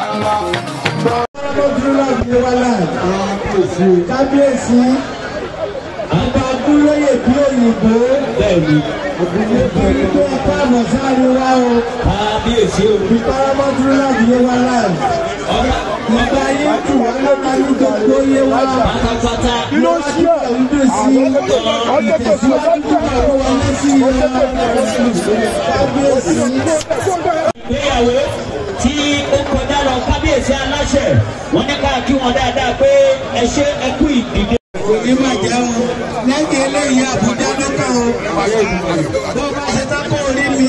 kábíyèsí àgbà abúlóyè bí òyìnbó bẹ́ẹ̀ni nítorí pé ẹ̀ka àmọ̀sáàrí wa o kábíyèsí o ìparamọ́dúnrún láti yé wa láì ọba ìgbà yín tù wá ló máa ní gbogbo yé wa pátápátá ló wá kí òun dùn sí ìtẹ̀síwájú tó máa kó wa lẹ́sí kábíyèsí. ìgbéyàwó tí ó kọjá lọ kábíyèsí aláṣẹ wọn ní ká kí wọn dáadáa pé ẹ ṣe ẹ kú ìdìde. òní máa jẹun lẹ́yìn eléyìí àbújá ló kàn ó bó bá ṣe tán kó rí mi.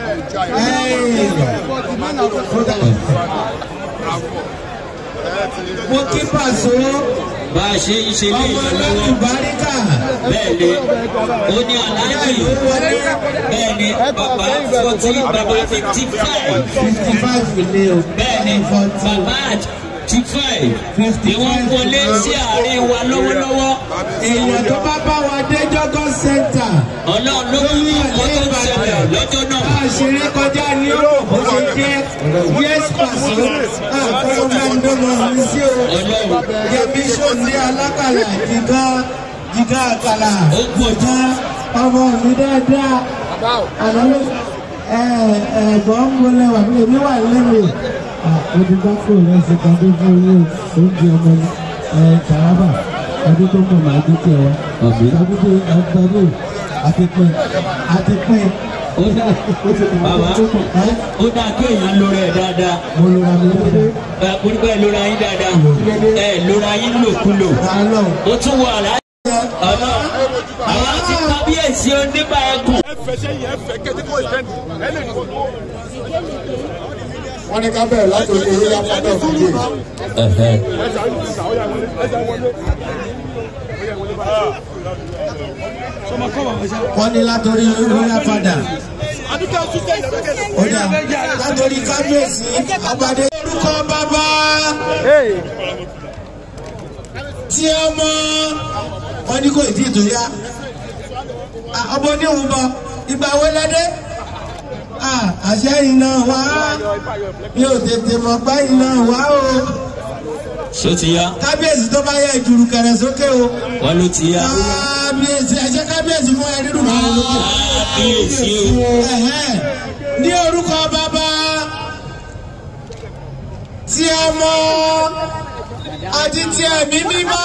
mo kí pàṣẹ bá a ṣe ń ṣe ọmọ léyìn ọlọ́run lọ́wọ́ báríkà bẹ́ẹ̀ ni ó ní aláàjì bẹ́ẹ̀ ni bàbá forty bàbá fifty five fifty five ní o. bẹ́ẹ̀ ni bàbá fifty five ni wọ́n wọlé sí àárín wa lọ́wọ́lọ́wọ́ èèyàn tó bá bá wa dé jọ́gọ́ center. ọlọ́run ló mú ọkọ̀ tó ń ṣẹlẹ̀ lọ́jọ́ náà. bá a ṣe rí kọjá ní ọ̀rọ̀ bó ṣe jẹ́ yes pàṣẹ àkọ́kọ́ máa ń dọ́mọ mi sí o. ọlọ́run yẹmi sọ̀ndé alákàlà jìgá jìgá àkàlà ó pọ̀ jù. ọmọ mi dáadáa àná ló ẹ ẹ gbọ́n ń wọlé wà mí èmi wà lẹ́nu òdìgbà fún rẹ̀ ṣe kan tó fún yín oúnjẹ ọmọ ẹ tàràbà ọdún tó mọ̀ máa dúkìá wa ọdún tó ọdún àti pín àti pín ó dá bàbá ó dá kí èèyàn lóra ẹ̀ dáadáa mo lora mi lóde ẹ onígbà ẹ lóra yín dáadáa ẹ lóra yín lòkulò àlọ́ ó tún wọ àlá ọ̀nà àwọn àti kábíyèsí onígbà ẹkùn. wọ́n ní ká bẹ̀rẹ̀ láti orí orí apádọ̀ fúnjì. wọ́n ní látọrí royal father ó dà látọrí kábíyèsí àgbàdo orúkọ bàbá tí ọmọ wọn ní kò tí ì tó yá ọmọ oníhùn bọ ìgbà wo lẹdẹ àṣẹ iná wá mi ò tètè mọ̀ pé iná wá o ṣó ti yá kábíyèsí tó bá yẹ ìjùrù kẹrẹ sókè o wọn ló ti yá kábíyèsí ẹ̀jẹ̀ kábíyèsí fún ẹ nínú kẹrẹ sókè. kábíyèsí o Ẹ̀hẹ́n. ní orúkọ bàbá tí ẹ mọ àti tí ẹ̀mí mímọ́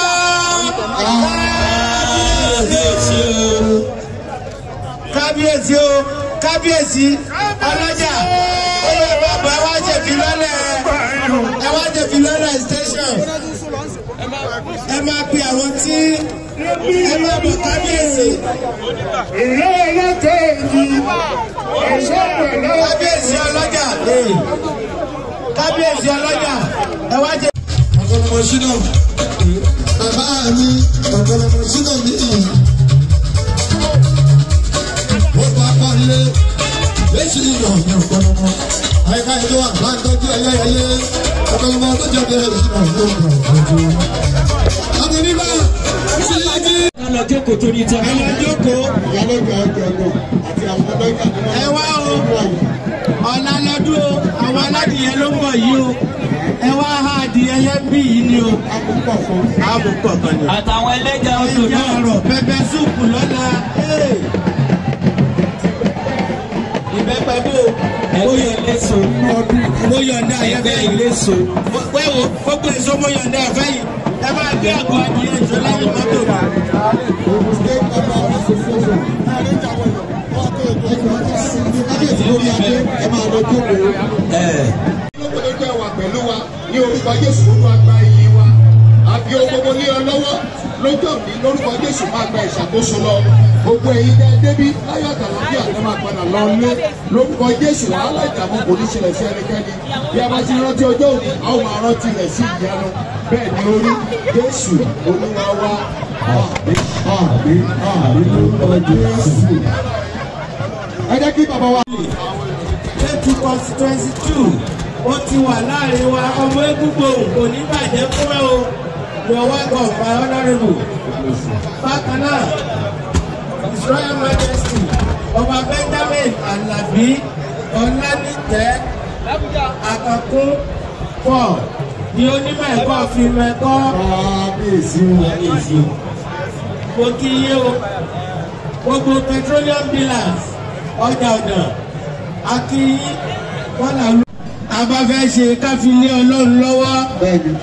kábíyèsí o kábíyèsí o kábíyèsí ọlọ́jà oyè bàbá ẹ wá jẹ̀bi lọ́lẹ̀ ẹ wá jẹ̀bi lọ́lẹ̀ station ẹ máa pe àwọn tí ẹ máa bọ̀ kábíyèsí ìlú ọlọ́tọ̀ èyí ẹ̀ṣọ́ pẹ̀lú kábíyèsí ọlọ́jà kábíyèsí ọlọ́jà ẹ wá jẹ. ọ̀gọ́lọ́mọ ṣínà bàbá mi ọ̀gọ́lọ́mọ ṣínà mi ó bá pálé léṣi ìyọ̀nyẹ̀ ọ̀gọ́lọ́mọ àyíká ìlú wa máa ń tọ́jú ẹyẹyẹyẹ ọ̀gọ́lọ́mọ tó jẹ́ bẹ́ẹ̀ ṣínà ló ń bọ̀ ọ̀jọ̀. àmì nígbà sí igi. ká lọ jókòó torí tẹ ẹ lọ jókòó ìyálójà ọjọ́ ọgbọ̀n àti àwọn ọmọdé ìgbà ẹ wá o ọ̀la lọ́dún o àwọn aládìyẹ ló ń bọ̀ yìí o ẹ wá ha adìyẹ yẹn bí yìí ni o. àbúkọ̀ fún àbùkọ̀ kan ni. àtàwọn ẹlẹ́jà odò ìyá náà ọ̀rọ̀ pẹpẹ súùpù lọ́la. ìbẹ́pẹ bò ẹgbẹ́ eléso mo yọ̀ǹda ẹgbẹ́ ẹ̀fẹ́ yìí. eléso wẹ́wò gbogbo èso mo yọ̀ǹda ẹ̀fẹ́ yìí. ẹ máa gbé àgọ́ adìyẹ ìjọ lẹ́yìn mọ́tò mi. state government association kábíyèsí lórí adé ẹ máa lọ jókòó. ẹ olóògbé jẹ́ wà pẹ̀lú wa ní orúkọ jésù olú àgbà iyì wa àbí ohun gbogbo ní ọ lọ́wọ́ lọ́jọ́ mi lórúkọ jésù máa gba ìṣàkóso lọ gbogbo ẹ̀yin dẹ́ débi láyọ̀ àtàlàbí àti máa padà lọ lé lórúkọ jésù wàhálà ìdààmú kò ní ṣẹlẹ̀ sí ẹnikẹ́ni bí a bá ti rántí ọjọ́ òní a ó máa rántí rẹ̀ sí ìyanu bẹ́ẹ̀ ni orí jésù olúwa wa àmì àmì àmì lórúkọ jésù. ẹ jẹ́ kí bàbá wa. eighty constituency two ó ti wà láàrin wa ọmọ egungun kò ní bàjẹ́ fún ẹ o your welcome my honourable bákan náà his royal majesty ọba benjamin alabi ọlánìtẹ àkàkún four ni onímọ̀ ẹ̀kọ́ fi mẹ́kọ́ kábíyèsí o. kábíyèsí o. mo kí yé o gbogbo petroleum dealers ọjà ọ̀nà akíyí wọn là ń. a bá fẹ́ ṣe káfílé ọlọ́run lọ́wọ́ bẹ́ẹ̀ni.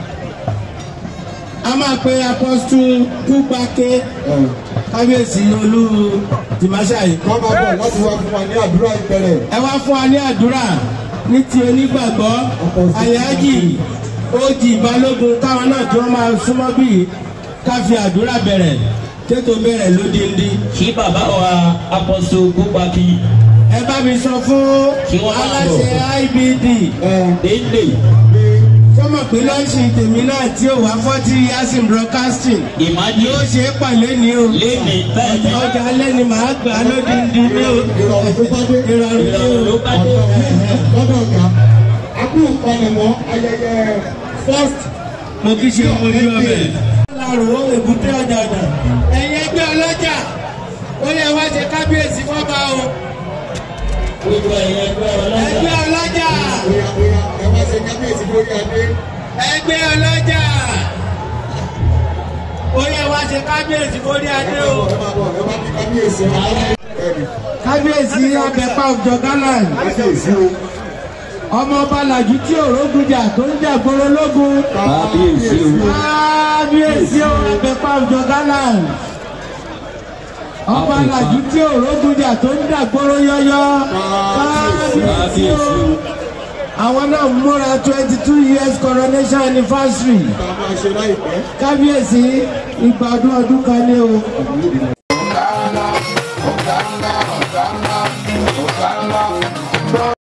a máa pe apọ́sítù kúgbàké kábíyèsí olú tìmáṣáyé. wọ́n máa bọ̀ láti wá fún wa ní àdúrà ìbẹ̀rẹ̀. ẹ wá fún wa ní àdúrà ní ti onígbàgbọ́ àyájì ojì balógun káwọn náà tí wọ́n máa súnmọ́ bíi ká fi àdúrà bẹ̀rẹ̀ kéto bẹ̀rẹ̀ lódindi. kí bàbá wa apọ́sọ gbópaki ẹ bá mi sọ fún Kí wọ́n máa bọ̀. aláṣẹ ibd déédé sọmọ pé lọ́sìn tèmi náà tí ò wá forty years in broadcasting ìmájì yóò ṣe é pàlẹ́ ní o léni bẹ́ẹ̀ ni ọjà alẹ́ ni màá gbà á lódindi ní o ìrọ̀rùn tó bá dé. ìrọ̀rùn ní ìrọ̀rùn ló o. bá dé. lọ́dọ̀ ọ̀gá akú ìpanimọ̀ ayẹyẹ first mo kí ṣe ọmọ ojú ọbẹ̀. láàrú èbúté ọjà ọjà ẹ̀yin ẹgbẹ́ ọlọ́jà ó yẹ wá ṣe kábíyèsí fọ́ba o gbogbo ẹ̀yẹ ẹgbẹ́ ọlọ́jà ẹgbẹ́ ọlọ́jà bóyá bóyá ẹ wá ṣe kábíyèsí lórí adé. ẹgbẹ́ ọlọ́jà ó yẹ wá ṣe kábíyèsí fórí adé o. ẹ máa bọ̀ ẹ máa kí kábíyèsí wa. bẹ́ẹ̀ni kábíyèsí abẹ́pá ọjọ́ gálàn kábíyèsí o. ọmọ ọba làjú tí òrógùnjà tó ń jà gbòòrò lógun kábíyèsí o. kábíyèsí o abẹ́pá ọjọ́ gálàn ọba làjú tí òrógùnjà tó ń jà gbòòrò yọyọ kábíyèsí kábíyèsí o o. àwọn náà múra twenty two years coronation anniversary ká máa ṣe láìpẹ́. kábíyèsí ìgbà ọdún ọdún kan ní o.